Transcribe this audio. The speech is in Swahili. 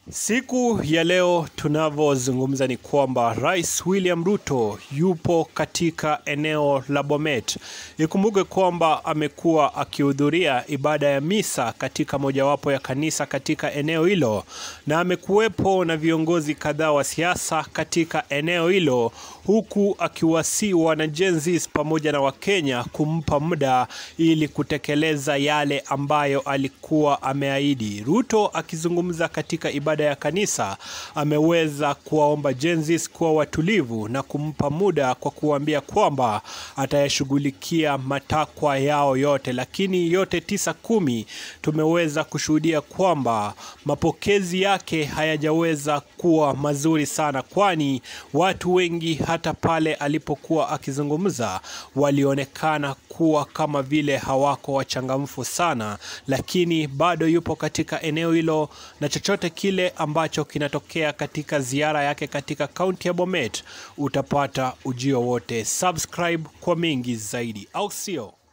Siku ya leo tunavyozungumza ni kwamba Rais William Ruto yupo katika eneo la Bomet. Ikumbuke kwamba amekuwa akihudhuria ibada ya misa katika mojawapo ya kanisa katika eneo hilo, na amekuwepo na viongozi kadhaa wa siasa katika eneo hilo, huku akiwasii wanajenzis pamoja na Wakenya kumpa muda ili kutekeleza yale ambayo alikuwa ameahidi. Ruto akizungumza katika ibada ya kanisa ameweza kuwaomba jenzis kuwa watulivu na kumpa muda kwa kuambia kwamba atayashughulikia matakwa yao yote, lakini yote tisa kumi tumeweza kushuhudia kwamba mapokezi yake hayajaweza kuwa mazuri sana, kwani watu wengi hata pale alipokuwa akizungumza walionekana kuwa kama vile hawako wachangamfu sana, lakini bado yupo katika eneo hilo na chochote kile ambacho kinatokea katika ziara yake katika kaunti ya Bomet utapata ujio wote. Subscribe kwa mengi zaidi, au sio?